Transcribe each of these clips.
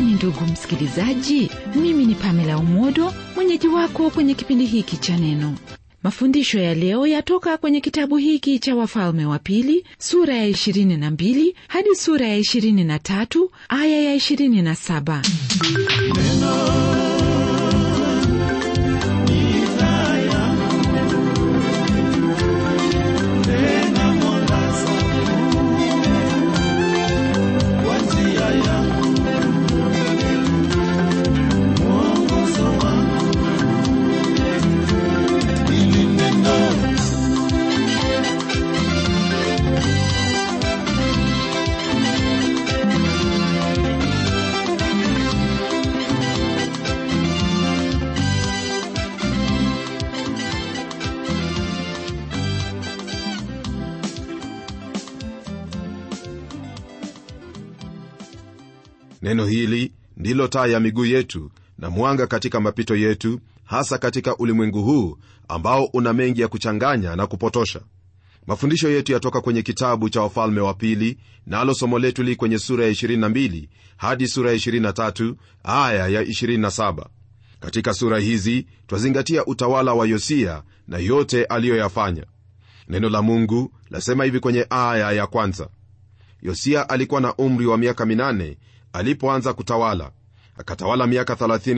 gani ndugu msikilizaji mimi ni pamela umodo mwenyeji wako kwenye kipindi hiki cha neno mafundisho ya leo yatoka kwenye kitabu hiki cha wafalme wa pili sura ya 22 hadi sura ya 23 aya ya 27 neno hili ndilo taa ya miguu yetu na mwanga katika mapito yetu hasa katika ulimwengu huu ambao una mengi ya kuchanganya na kupotosha mafundisho yetu yatoka kwenye kitabu cha wafalme wa pili nalo na somo letu li kwenye sura ya 22 hadi sura ya 23 aya ya 27 katika sura hizi twazingatia utawala wa yosia na yote aliyoyafanya neno la mungu lasema hivi kwenye aya ya kwanza yosia alikuwa na umri wa miaka minane alipoanza kutawala akatawala miaka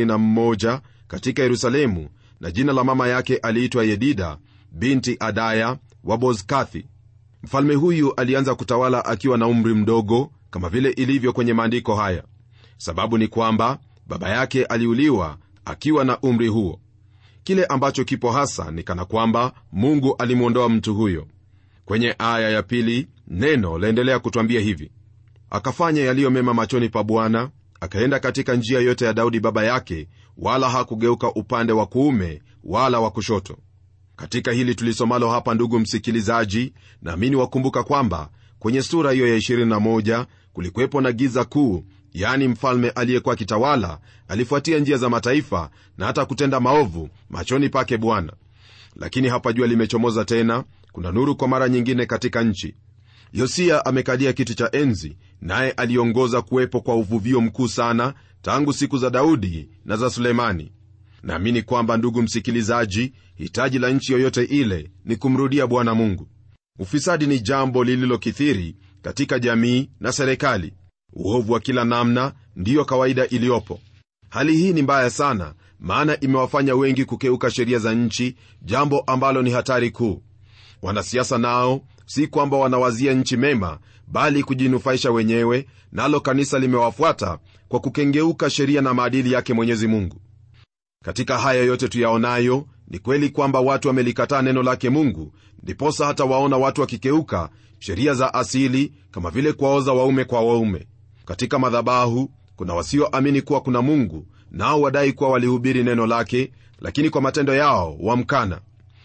31 katika yerusalemu na jina la mama yake aliitwa yedida binti adaya wa bozkathi mfalme huyu alianza kutawala akiwa na umri mdogo kama vile ilivyo kwenye maandiko haya sababu ni kwamba baba yake aliuliwa akiwa na umri huo kile ambacho kipo hasa ni kana kwamba mungu alimwondoa mtu huyo kwenye aya ya pili neno laendelea kutwambia hivi akafanya yaliyo mema machoni pa bwana akaenda katika njia yote ya daudi baba yake wala hakugeuka upande wa kuume wala wa kushoto katika hili tulisomalo hapa ndugu msikilizaji naamini wakumbuka kwamba kwenye sura hiyo ya 21 kulikuwepo na giza kuu yaani mfalme aliyekuwa akitawala alifuatia njia za mataifa na hata kutenda maovu machoni pake bwana lakini hapa jua limechomoza tena kuna nuru kwa mara nyingine katika nchi yosia amekalia kiti cha enzi naye aliongoza kuwepo kwa uvuvio mkuu sana tangu siku za daudi na za sulemani naamini kwamba ndugu msikilizaji hitaji la nchi yoyote ile ni kumrudia bwana mungu ufisadi ni jambo lililokithiri katika jamii na serikali uovu wa kila namna ndiyo kawaida iliyopo hali hii ni mbaya sana maana imewafanya wengi kukeuka sheria za nchi jambo ambalo ni hatari kuu wanasiasa nao si kwamba wanawazia nchi mema bali kujinufaisha wenyewe nalo kanisa limewafuata kwa kukengeuka sheria na maadili yake mwenyezi mungu katika haya yote tuyaonayo ni kweli kwamba watu wamelikataa neno lake mungu ndiposa hata waona watu wakikeuka sheria za asili kama vile kuwaoza waume kwa waume katika madhabahu kuna wasioamini kuwa kuna mungu nao wadai kuwa walihubiri neno lake lakini kwa matendo yao wamkana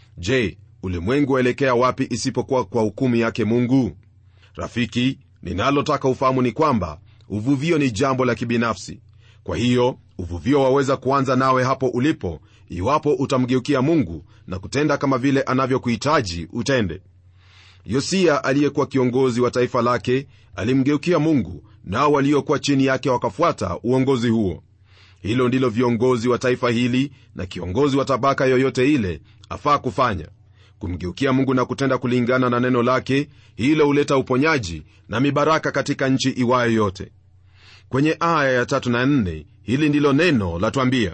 je ulimwengu waelekea wapi isipokuwa kwa hukumu yake mungu rafiki ninalotaka ufahamu ni kwamba uvuvio ni jambo la kibinafsi kwa hiyo uvuvio waweza kuanza nawe hapo ulipo iwapo utamgeukia mungu na kutenda kama vile anavyokuhitaji utende yosia aliyekuwa kiongozi wa taifa lake alimgeukia mungu nao waliokuwa chini yake wakafuata uongozi huo hilo ndilo viongozi wa taifa hili na kiongozi wa tabaka yoyote ile afaa kufanya kumgeukia mungu na kutenda kulingana na neno lake hilo huleta uponyaji na mibaraka katika nchi iwayo yote kwenye aya ya tatu na nne hili ndilo neno latwambia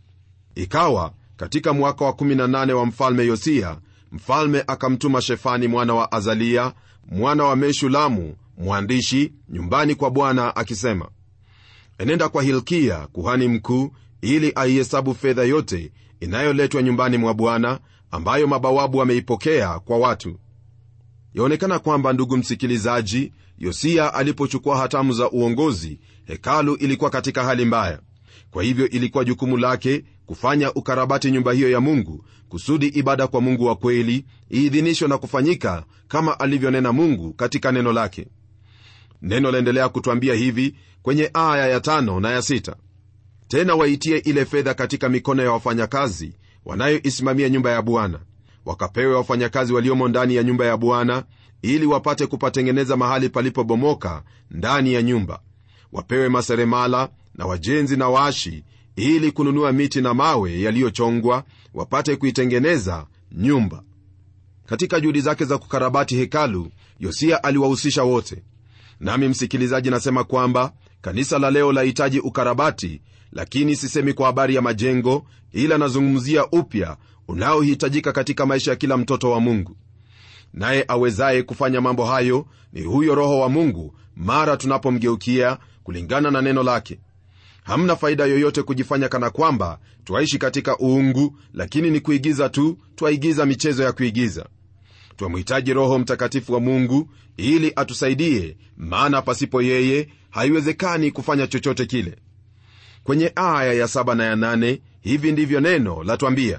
ikawa katika mwaka wa 18 wa mfalme yosia mfalme akamtuma shefani mwana wa azalia mwana wa meshulamu mwandishi nyumbani kwa bwana akisema enenda kwa hilkia kuhani mkuu ili aihesabu fedha yote inayoletwa nyumbani mwa bwana ambayo mabawabu wameipokea kwa watu yaonekana kwamba ndugu msikilizaji yosia alipochukua hatamu za uongozi hekalu ilikuwa katika hali mbaya kwa hivyo ilikuwa jukumu lake kufanya ukarabati nyumba hiyo ya mungu kusudi ibada kwa mungu wa kweli iidhinishwe na kufanyika kama alivyonena mungu katika neno lake neno laendelea kutwambia hivi kwenye aya ya tano na ya sita tena waitie ile fedha katika mikono ya wafanyakazi wanayoisimamia nyumba ya bwana wakapewe wafanyakazi waliomo ndani ya nyumba ya bwana ili wapate kupatengeneza mahali palipobomoka ndani ya nyumba wapewe maseremala na wajenzi na waashi ili kununua miti na mawe yaliyochongwa wapate kuitengeneza nyumba katika juhudi zake za kukarabati hekalu yosia aliwahusisha wote nami msikilizaji nasema kwamba kanisa la leo lahitaji ukarabati lakini sisemi kwa habari ya majengo ila nazungumzia upya unaohitajika katika maisha ya kila mtoto wa mungu naye awezaye kufanya mambo hayo ni huyo roho wa mungu mara tunapomgeukia kulingana na neno lake hamna faida yoyote kujifanya kana kwamba twaishi katika uungu lakini ni kuigiza tu twaigiza michezo ya kuigiza twamhitaji roho mtakatifu wa mungu ili atusaidie maana pasipo yeye haiwezekani kufanya chochote kile kwenye aya ya saba na ya nane hivi ndivyo neno latwambia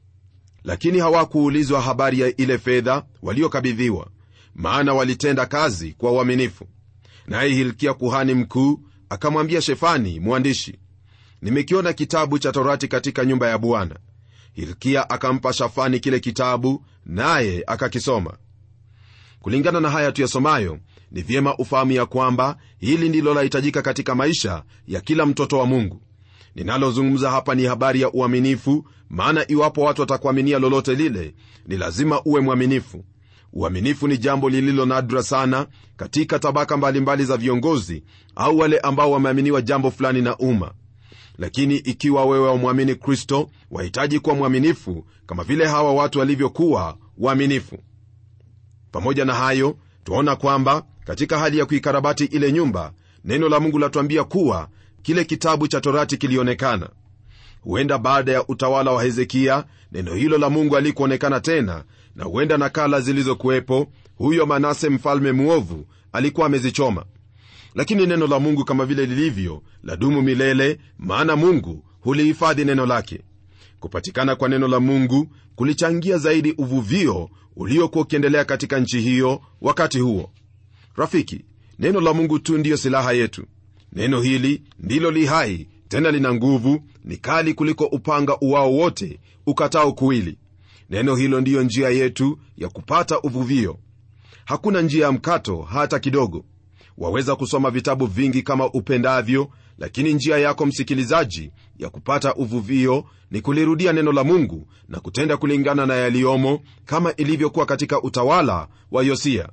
lakini hawakuulizwa habari ya ile fedha waliokabidhiwa maana walitenda kazi kwa uaminifu naye hilkia kuhani mkuu akamwambia shefani mwandishi nimekiona kitabu cha torati katika nyumba ya bwana hilkia akampa shafani kile kitabu naye akakisoma kulingana na haya tuyasomayo ni vyema ufahamu ya kwamba hili ndilo lahitajika katika maisha ya kila mtoto wa mungu ninalozungumza hapa ni habari ya uaminifu maana iwapo watu watakuaminia lolote lile ni lazima uwe mwaminifu uaminifu ni jambo lililo nadra sana katika tabaka mbalimbali mbali za viongozi au wale ambao wameaminiwa jambo fulani na umma lakini ikiwa wewe wamwamini kristo wahitaji kuwa mwaminifu kama vile hawa watu walivyokuwa waaminifu pamoja na hayo twaona kwamba katika hali ya kuikarabati ile nyumba neno la mungu latuambia kuwa kile kitabu cha torati kilionekana huenda baada ya utawala wa hezekia neno hilo la mungu alikuonekana tena na huenda nakala zilizokuwepo huyo manase mfalme mwovu alikuwa amezichoma lakini neno la mungu kama vile lilivyo ladumu milele maana mungu hulihifadhi neno lake kupatikana kwa neno la mungu kulichangia zaidi uvuvio uliokuwa ukiendelea katika nchi hiyo wakati huo rafiki neno la mungu tu ndiyo silaha yetu neno hili ndilo li hai tena lina nguvu ni kali kuliko upanga uwao wote ukatao kuwili neno hilo ndiyo njia yetu ya kupata uvuvio hakuna njia ya mkato hata kidogo waweza kusoma vitabu vingi kama upendavyo lakini njia yako msikilizaji ya kupata uvuvio ni kulirudia neno la mungu na kutenda kulingana na yaliyomo kama ilivyokuwa katika utawala wa yosia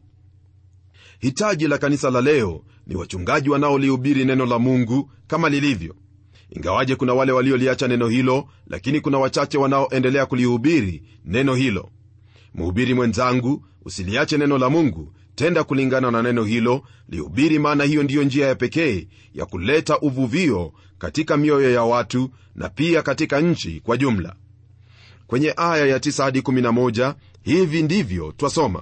hitaji la kanisa la leo ni wachungaji wanaolihubiri neno la mungu kama lilivyo ingawaje kuna wale walioliacha neno hilo lakini kuna wachache wanaoendelea kulihubiri neno hilo mhubiri mwenzangu usiliache neno la mungu tenda kulingana na neno hilo lihubiri maana hiyo ndiyo njia ya pekee ya kuleta uvuvio katika mioyo ya watu na pia katika nchi kwa jumla kwenye aya ya 9 hadi 11 hivi ndivyo twasoma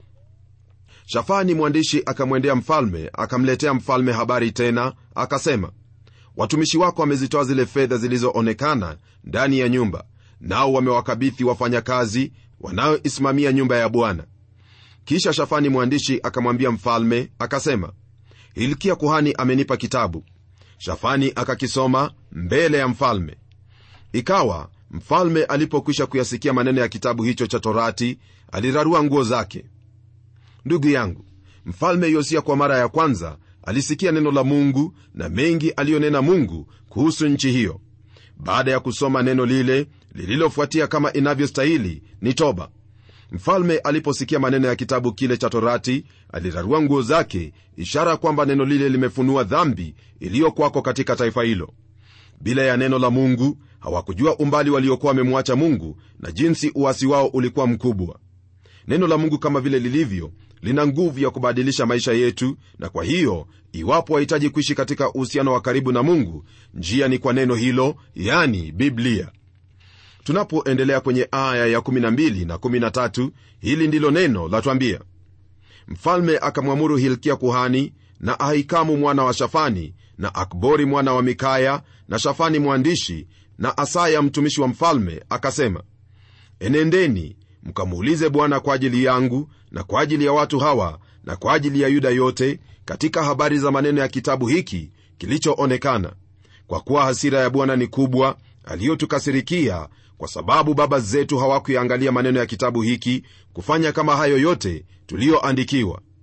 shafani mwandishi akamwendea mfalme akamletea mfalme habari tena akasema watumishi wako wamezitoa zile fedha zilizoonekana ndani ya nyumba nao wamewakabithi wafanyakazi wanaoisimamia nyumba ya bwana kisha shafani mwandishi akamwambia mfalme akasema hilkia kuhani amenipa kitabu shafani akakisoma mbele ya mfalme ikawa mfalme alipokwisha kuyasikia maneno ya kitabu hicho cha torati alirarua nguo zake ndugu yangu mfalme yosia kwa mara ya kwanza alisikia neno la mungu na mengi aliyonena mungu kuhusu nchi hiyo baada ya kusoma neno lile lililofuatia kama inavyostahili ni toba mfalme aliposikia maneno ya kitabu kile cha torati alirarua nguo zake ishara kwamba neno lile limefunua dhambi iliyokwako katika taifa hilo bila ya neno la mungu hawakujua umbali waliokuwa wamemwacha mungu na jinsi uasi wao ulikuwa mkubwa neno la mungu kama vile lilivyo lina nguvu ya kubadilisha maisha yetu na kwa hiyo iwapo wahitaji kuishi katika uhusiano wa karibu na mungu njia ni kwa neno hilo yani biblia tunapoendelea kwenye aya ya 12 na 13 hili ndilo neno latwambia mfalme akamwamuru hilkia kuhani na ahikamu mwana wa shafani na akbori mwana wa mikaya na shafani mwandishi na asaya mtumishi wa mfalme akasema enendeni mkamuulize bwana kwa ajili yangu na kwa ajili ya watu hawa na kwa ajili ya yuda yote katika habari za maneno ya kitabu hiki kilichoonekana kwa kuwa hasira ya bwana ni kubwa aliyotukasirikia kwa sababu baba zetu hawakuyaangalia maneno ya kitabu hiki kufanya kama hayo yote tuliyoandikiwa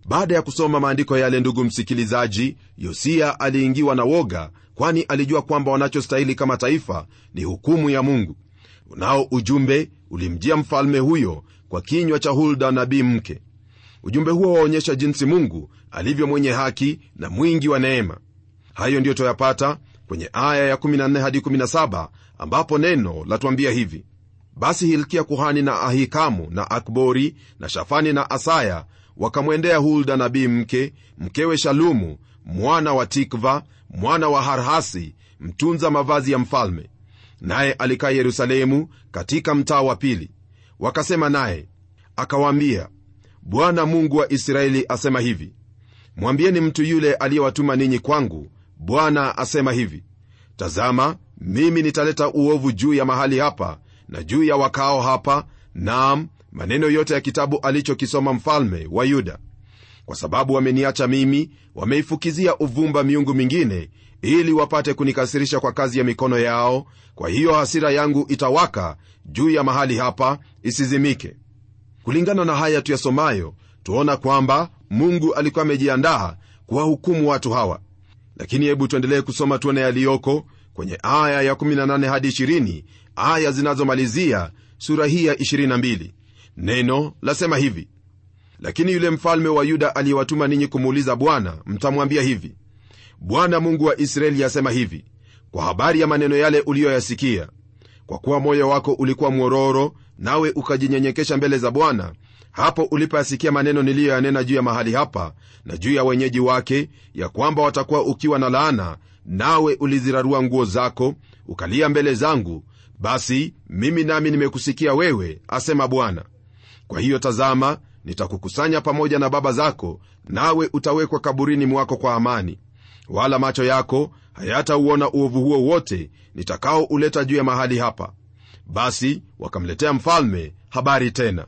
baada ya kusoma maandiko yale ndugu msikilizaji yosia aliingiwa na woga kwani alijua kwamba wanachostahili kama taifa ni hukumu ya mungu nao ujumbe ulimjia mfalme huyo kwa kinywa cha hulda nabii mke ujumbe huo waonyesha jinsi mungu alivyo mwenye haki na mwingi wa neema hayo ndiyo toyapata kwenye aya ya 14 hadi 17 ambapo neno latuambia hivi basi hilkia kuhani na ahikamu na akbori na shafani na asaya wakamwendea hulda nabii mke mkewe shalumu mwana wa tikva mwana wa harhasi mtunza mavazi ya mfalme naye alikaa yerusalemu katika mtaa wa pili wakasema naye akawaambia bwana mungu wa israeli asema hivi mwambieni mtu yule aliyewatuma ninyi kwangu bwana asema hivi tazama mimi nitaleta uovu juu ya mahali hapa na juu ya wakao hapa naam maneno yote ya kitabu alichokisoma mfalme wa yuda kwa sababu wameniacha mimi wameifukizia uvumba miungu mingine ili wapate kunikasirisha kwa kazi ya mikono yao kwa hiyo hasira yangu itawaka juu ya mahali hapa isizimike kulingana na haya tuyasomayo tuona kwamba mungu alikuwa amejiandaa kuwahukumu watu hawa lakini hebu tuendelee kusoma tuone yaliyoko kwenye aya ya 18 hadi 20 aya zinazomalizia sura hii ya 22 neno lasema hivi lakini yule mfalme wa yuda aliyewatuma ninyi kumuuliza bwana mtamwambia hivi bwana mungu wa israeli asema hivi kwa habari ya maneno yale uliyoyasikia kwa kuwa moyo wako ulikuwa mwororo nawe ukajinyenyekesha mbele za bwana hapo ulipoyasikia maneno niliyoyanena juu ya mahali hapa na juu ya wenyeji wake ya kwamba watakuwa ukiwa na laana nawe ulizirarua nguo zako ukalia mbele zangu basi mimi nami nimekusikia wewe asema bwana kwa hiyo tazama nitakukusanya pamoja na baba zako nawe utawekwa kaburini mwako kwa amani wala macho yako hayatauona uovu huo wote nitakaouleta juu ya mahali hapa basi wakamletea mfalme habari tena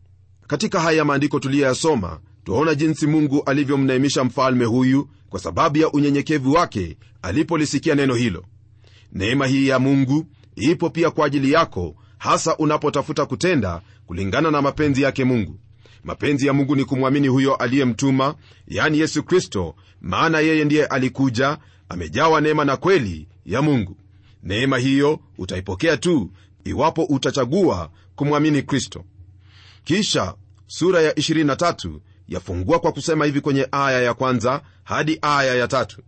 katika haya maandiko tuliyoyasoma twaona jinsi mungu alivyomneemisha mfalme huyu kwa sababu ya unyenyekevu wake alipolisikia neno hilo neema hii ya mungu ipo pia kwa ajili yako hasa unapotafuta kutenda kulingana na mapenzi yake mungu mapenzi ya mungu ni kumwamini huyo aliyemtuma yani yesu kristo maana yeye ndiye alikuja amejawa neema na kweli ya mungu neema hiyo utaipokea tu iwapo utachagua kumwamini kristo kisha sura ya 23 yafungua kwa kusema hivi kwenye aya ya kwanza hadi aya ya tatu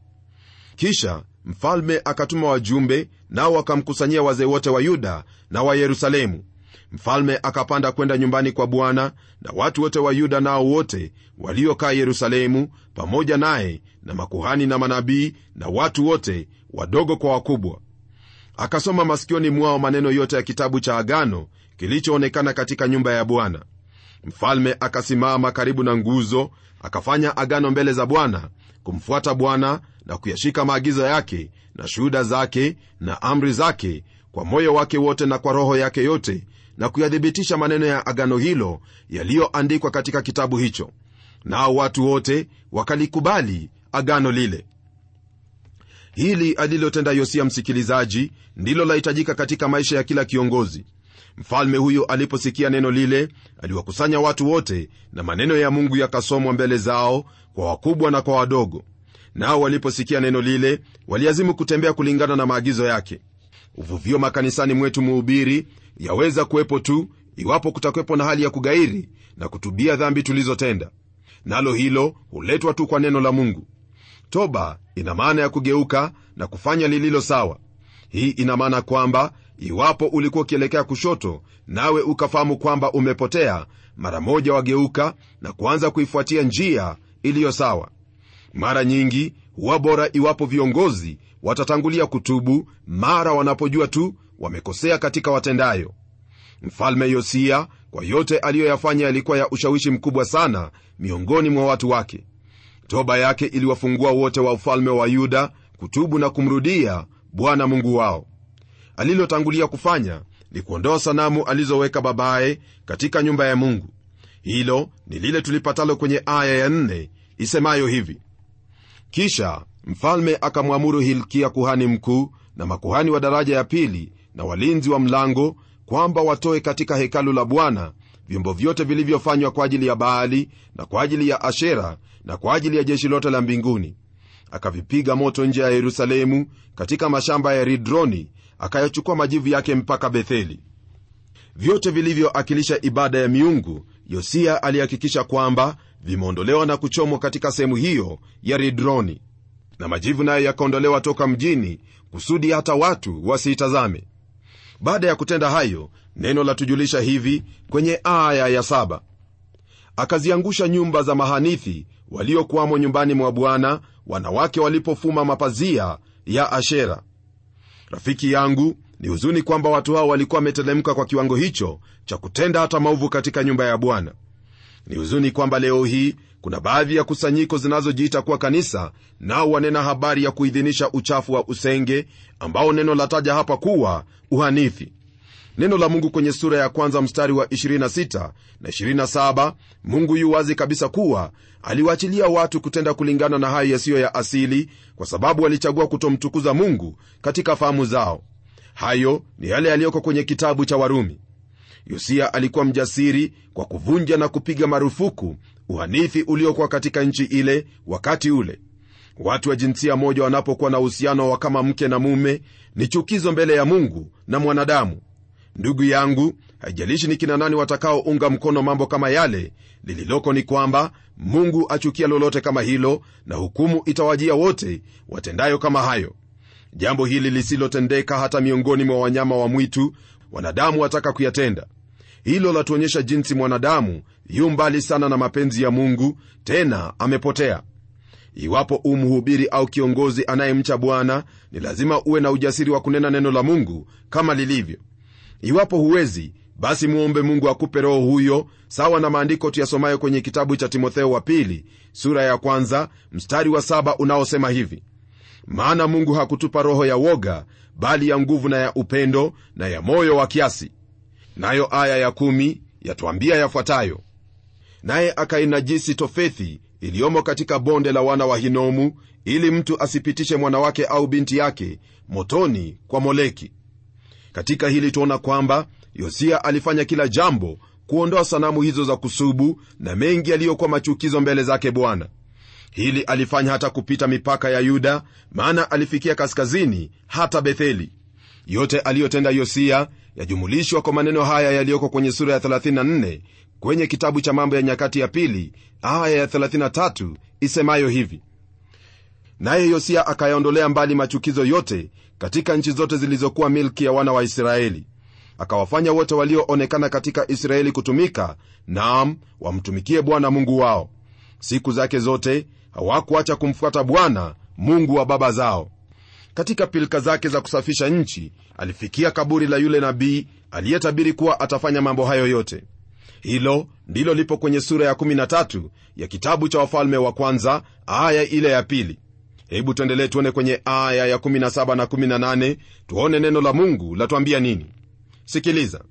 kisha mfalme akatuma wajumbe nao wakamkusanyia wazee wote wa yuda na wa yerusalemu mfalme akapanda kwenda nyumbani kwa bwana na watu wote wa yuda nao wote waliokaa yerusalemu pamoja naye na makuhani na manabii na watu wote wadogo kwa wakubwa akasoma masikioni mwao maneno yote ya kitabu cha agano kilichoonekana katika nyumba ya bwana mfalme akasimama karibu na nguzo akafanya agano mbele za bwana kumfuata bwana na kuyashika maagizo yake na shuhuda zake na amri zake kwa moyo wake wote na kwa roho yake yote na kuyathibitisha maneno ya agano hilo yaliyoandikwa katika kitabu hicho nao watu wote wakalikubali agano lile hili alilotenda yosia msikilizaji ndilo lahitajika katika maisha ya kila kiongozi mfalme huyo aliposikia neno lile aliwakusanya watu wote na maneno ya mungu yakasomwa mbele zao kwa wakubwa na kwa wadogo nao waliposikia neno lile waliazimu kutembea kulingana na maagizo yake uvuvio makanisani mwetu muhubiri yaweza kuwepo tu iwapo kutakwepo na hali ya kugairi na kutubia dhambi tulizotenda nalo hilo huletwa tu kwa neno la mungu toba ina maana ya kugeuka na kufanya lililo sawa hii ina maana kwamba iwapo ulikuwa ukielekea kushoto nawe ukafahamu kwamba umepotea mara moja wageuka na kuanza kuifuatia njia iliyo sawa mara nyingi huwa bora iwapo viongozi watatangulia kutubu mara wanapojua tu wamekosea katika watendayo mfalme yosia kwa yote aliyoyafanya yalikuwa ya ushawishi mkubwa sana miongoni mwa watu wake toba yake iliwafungua wote wa ufalme wa yuda kutubu na kumrudia bwana mungu wao alilotangulia kufanya ni kuondoa sanamu alizoweka babaye katika nyumba ya mungu hilo ni lile tulipatalo kwenye aya ya nne isemayo hivi kisha mfalme akamwamuru hilkia kuhani mkuu na makuhani wa daraja ya pili na walinzi wa mlango kwamba watoe katika hekalu la bwana vyombo vyote vilivyofanywa kwa ajili ya baali na kwa ajili ya ashera na kwa ajili ya jeshi lote la mbinguni akavipiga moto nje ya yerusalemu katika mashamba ya ridroni akayachukua majivu yake mpaka betheli vyote vilivyoakilisha ibada ya miungu yosia alihakikisha kwamba vimeondolewa na kuchomwa katika sehemu hiyo ya ridroni na majivu nayo yakaondolewa toka mjini kusudi hata watu wasiitazame baada ya kutenda hayo neno latujulisha hivi kwenye aya ya saba akaziangusha nyumba za mahanithi waliokuwamo nyumbani mwa bwana wanawake walipofuma mapazia ya ashera rafiki yangu ni huzuni kwamba watu hao walikuwa wametelemka kwa kiwango hicho cha kutenda hata maovu katika nyumba ya bwana ni huzuni kwamba leo hii kuna baadhi ya kusanyiko zinazojiita kuwa kanisa nao wanena habari ya kuidhinisha uchafu wa usenge ambao neno lataja hapa kuwa uhanithi neno la mungu kwenye sura ya kwanza mstari wa 26 na 27 mungu yu wazi kabisa kuwa aliwaachilia watu kutenda kulingana na hayo yasiyo ya asili kwa sababu walichagua kutomtukuza mungu katika fahamu zao hayo ni yale yaliyoko kwenye kitabu cha warumi yosia alikuwa mjasiri kwa kuvunja na kupiga marufuku uhanithi uliokuwa katika nchi ile wakati ule watu wa jinsia moja wanapokuwa na uhusiano wa kama mke na mume ni chukizo mbele ya mungu na mwanadamu ndugu yangu haijalishi ni kina nani watakaounga mkono mambo kama yale lililoko ni kwamba mungu achukia lolote kama hilo na hukumu itawajia wote watendayo kama hayo jambo hili lisilotendeka hata miongoni mwa wanyama wa mwitu wanadamu wataka kuyatenda hilo latuonyesha jinsi mwanadamu yu mbali sana na mapenzi ya mungu tena amepotea iwapo umhubiri au kiongozi anayemcha bwana ni lazima uwe na ujasiri wa kunena neno la mungu kama lilivyo iwapo huwezi basi muombe mungu akupe roho huyo sawa na maandiko tuyasomayo kwenye kitabu cha timotheo wa pili sura ya kwanza mstari wa saba unaosema hivi maana mungu hakutupa roho ya woga bali ya nguvu na ya upendo na ya moyo wa kiasi nayo aya ya kumi yatwambia yafuatayo naye akainajisi tofethi iliyomo katika bonde la wana wa hinomu ili mtu asipitishe mwanawake au binti yake motoni kwa moleki katika hili tuona kwamba yosia alifanya kila jambo kuondoa sanamu hizo za kusubu na mengi yaliyokuwa machukizo mbele zake bwana hili alifanya hata kupita mipaka ya yuda maana alifikia kaskazini hata betheli yote aliyotenda yosia yajumulishwa kwa maneno haya yaliyoko kwenye sura ya 34 kwenye kitabu cha mambo ya nyakati ya pili aya ya 33 isemayo hivi naye yosia akayaondolea mbali machukizo yote katika nchi zote zilizokuwa milki ya wana wa israeli akawafanya wote walioonekana katika israeli kutumika naam wamtumikie bwana mungu wao siku zake zote hawakuacha kumfuata bwana mungu wa baba zao katika pilika zake za kusafisha nchi alifikia kaburi la yule nabii aliyetabiri kuwa atafanya mambo hayo yote hilo ndilo lipo kwenye sura ya 13 ya kitabu cha wafalme wa kwanza aya ile ya pili hebu tuendelee tuone kwenye aya ya 17 na 18 tuone neno la mungu latwambia nini sikiliza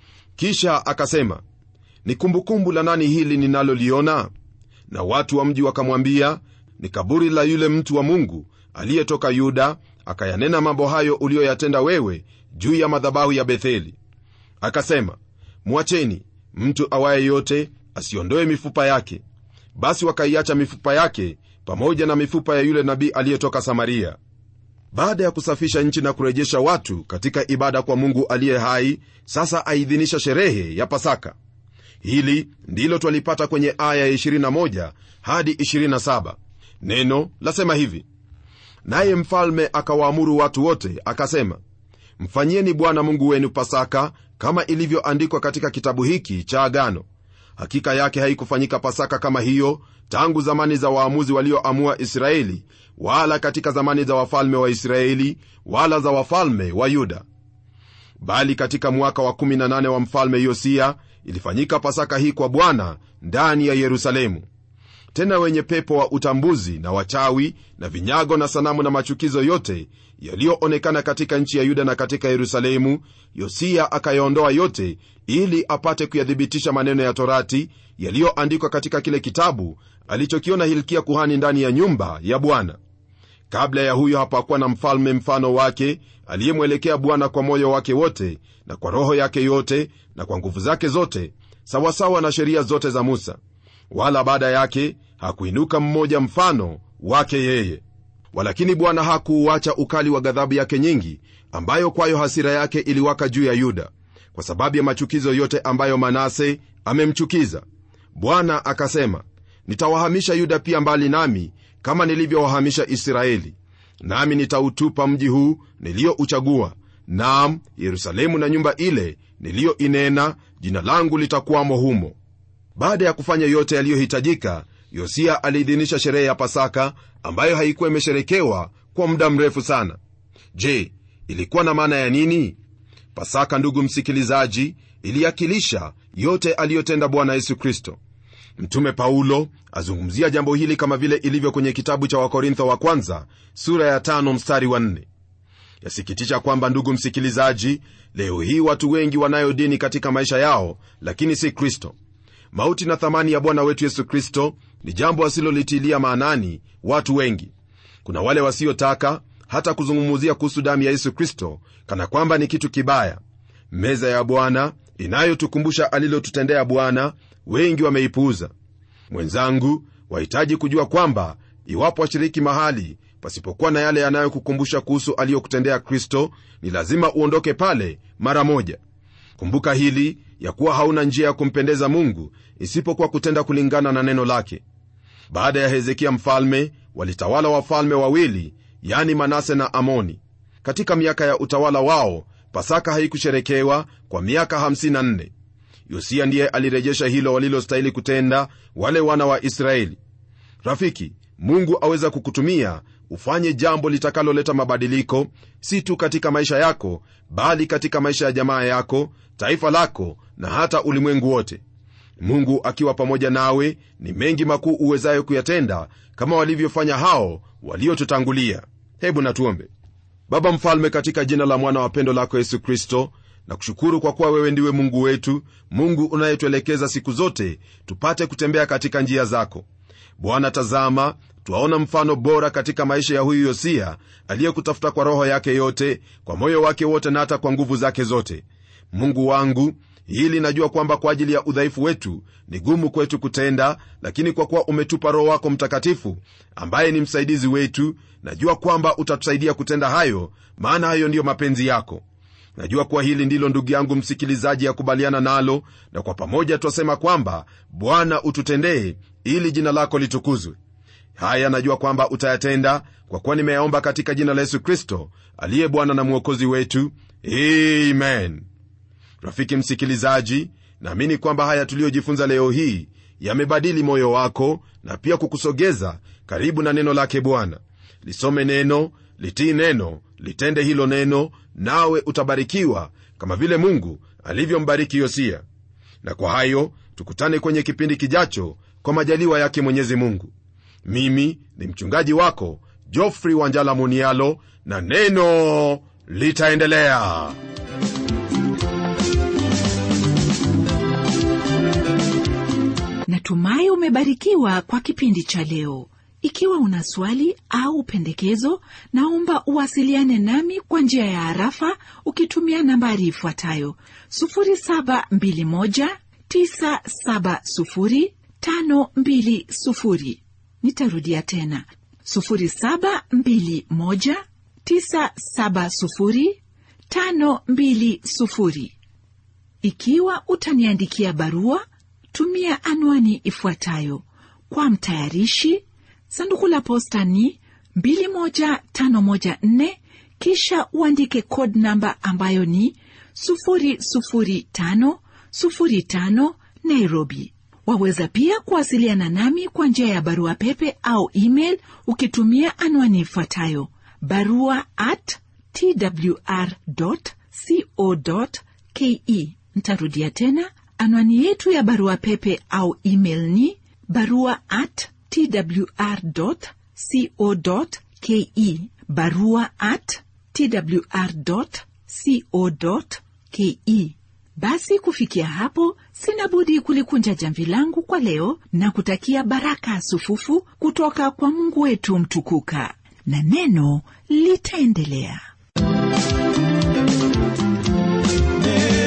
kisha akasema ni kumbukumbu la nani hili ninaloliona na watu wa mji wakamwambia ni kaburi la yule mtu wa mungu aliyetoka yuda akayanena mambo hayo uliyoyatenda wewe juu ya madhabahu ya betheli akasema mwacheni mtu awaye yote asiondoe mifupa yake basi wakaiacha mifupa yake pamoja na mifupa ya yule nabii aliyetoka samaria baada ya kusafisha nchi na kurejesha watu katika ibada kwa mungu aliye hai sasa aidhinisha sherehe ya pasaka hili ndilo twalipata kwenye aya ya 21 hadi 27 neno lasema hivi naye mfalme akawaamuru watu wote akasema mfanyieni bwana mungu wenu pasaka kama ilivyoandikwa katika kitabu hiki cha agano hakika yake haikufanyika pasaka kama hiyo tangu zamani za waamuzi walioamua israeli wala katika zamani za wafalme wa israeli wala za wafalme wa yuda bali katika mwaka wa 18 wa mfalme yosia ilifanyika pasaka hii kwa bwana ndani ya yerusalemu tena wenye pepo wa utambuzi na wachawi na vinyago na sanamu na machukizo yote yaliyoonekana katika nchi ya yuda na katika yerusalemu yosia akayaondoa yote ili apate kuyathibitisha maneno ya torati yaliyoandikwa katika kile kitabu alichokiona hilkia kuhani ndani ya nyumba ya bwana kabla ya huyo hapakuwa na mfalme mfano wake aliyemwelekea bwana kwa moyo wake wote na kwa roho yake yote na kwa nguvu zake zote sawasawa na sheria zote za musa wala baada yake hakuinuka mmoja mfano wake yeye walakini bwana hakuuacha ukali wa ghadhabu yake nyingi ambayo kwayo hasira yake iliwaka juu ya yuda kwa sababu ya machukizo yote ambayo manase amemchukiza bwana akasema nitawahamisha yuda pia mbali nami kama nilivyowahamisha israeli nami nitautupa mji huu niliyouchagua naam yerusalemu na nyumba ile niliyoinena jina langu litakuwamo humo baada ya kufanya yote yaliyohitajika yosia aliidhinisha sherehe ya pasaka ambayo haikuwa imesherekewa kwa muda mrefu sana je ilikuwa na maana ya nini pasaka ndugu msikilizaji iliakilisha yote aliyotenda bwana yesu kristo mtume paulo azungumzia jambo hili kama vile ilivyo kwenye kitabu cha wakorintho wa kwanza sura ya tano mstari wa nne yasikitisha kwamba ndugu msikilizaji leo hii watu wengi wanayo dini katika maisha yao lakini si kristo mauti na thamani ya bwana wetu yesu kristo ni jambo wasilolitilia maanani watu wengi kuna wale wasiotaka hata kuzungumzia kuhusu damu ya yesu kristo kana kwamba ni kitu kibaya meza ya bwana inayotukumbusha alilotutendea bwana wengi wameipuuza mwenzangu wahitaji kujua kwamba iwapo washiriki mahali pasipokuwa na yale yanayokukumbusha kuhusu aliyokutendea kristo ni lazima uondoke pale mara moja kumbuka hili ya kuwa hauna njia ya kumpendeza mungu isipokuwa kutenda kulingana na neno lake baada ya hezekia mfalme walitawala wafalme wawili yani manase na amoni katika miaka ya utawala wao pasaka haikusherekewa kwa miaka 54 yosia ndiye alirejesha hilo walilostahili kutenda wale wana wa israeli rafiki mungu aweza kukutumia ufanye jambo litakaloleta mabadiliko si tu katika maisha yako bali katika maisha ya jamaa yako taifa lako na hata ulimwengu wote mungu akiwa pamoja nawe ni mengi makuu uwezayo kuyatenda kama walivyofanya hao waliotutangulia hebu natuombe baba mfalme katika jina la mwana wa pendo lako yesu kristo na kushukuru kwa kuwa wewe ndiwe mungu wetu mungu unayetuelekeza siku zote tupate kutembea katika njia zako bwana tazama twaona mfano bora katika maisha ya huyu yosia aliyekutafuta kwa roho yake yote kwa moyo wake wote na hata kwa nguvu zake zote mungu wangu hili najua kwamba kwa ajili ya udhaifu wetu ni gumu kwetu kutenda lakini kwa kuwa umetupa roho wako mtakatifu ambaye ni msaidizi wetu najua kwamba utatusaidia kutenda hayo maana hayo ndiyo mapenzi yako najua kuwa hili ndilo ndugu yangu msikilizaji akubaliana nalo na kwa pamoja twasema kwamba bwana ututendee ili jina lako litukuzwe haya najua kwamba utayatenda kwa kuwa nimeyaomba katika jina la yesu kristo aliye bwana na mwokozi wetu amen rafiki msikilizaji naamini kwamba haya tuliyojifunza leo hii yamebadili moyo wako na pia kukusogeza karibu na neno lake bwana lisome neno litii neno litende hilo neno nawe utabarikiwa kama vile mungu alivyombariki yosia na kwa hayo tukutane kwenye kipindi kijacho kwa majaliwa yake mwenyezi mungu mimi ni mchungaji wako jofrey wanjala munialo na neno litaendelea natumai umebarikiwa kwa kipindi cha leo ikiwa una swali au pendekezo naomba uwasiliane nami kwa njia ya harafa ukitumia nambari ifuatayo 721970520 nitarudia tena 721970520 ikiwa utaniandikia barua tumia anwani ifuatayo kwa mtayarishi sanduku la posta ni 21514 kisha uandike code namba ambayo ni 00505 nairobi waweza pia kuwasiliana nami kwa njia ya barua pepe au email ukitumia anwani ifuatayo barua at twr co ke ntarudia tena anwani yetu ya barua pepe au email ni barua at twr co ke barua at twr co ke basi kufikia hapo sina budi kulikunja jamvi langu kwa leo na kutakia baraka sufufu kutoka kwa mungu wetu mtukuka na neno litaendelea Neno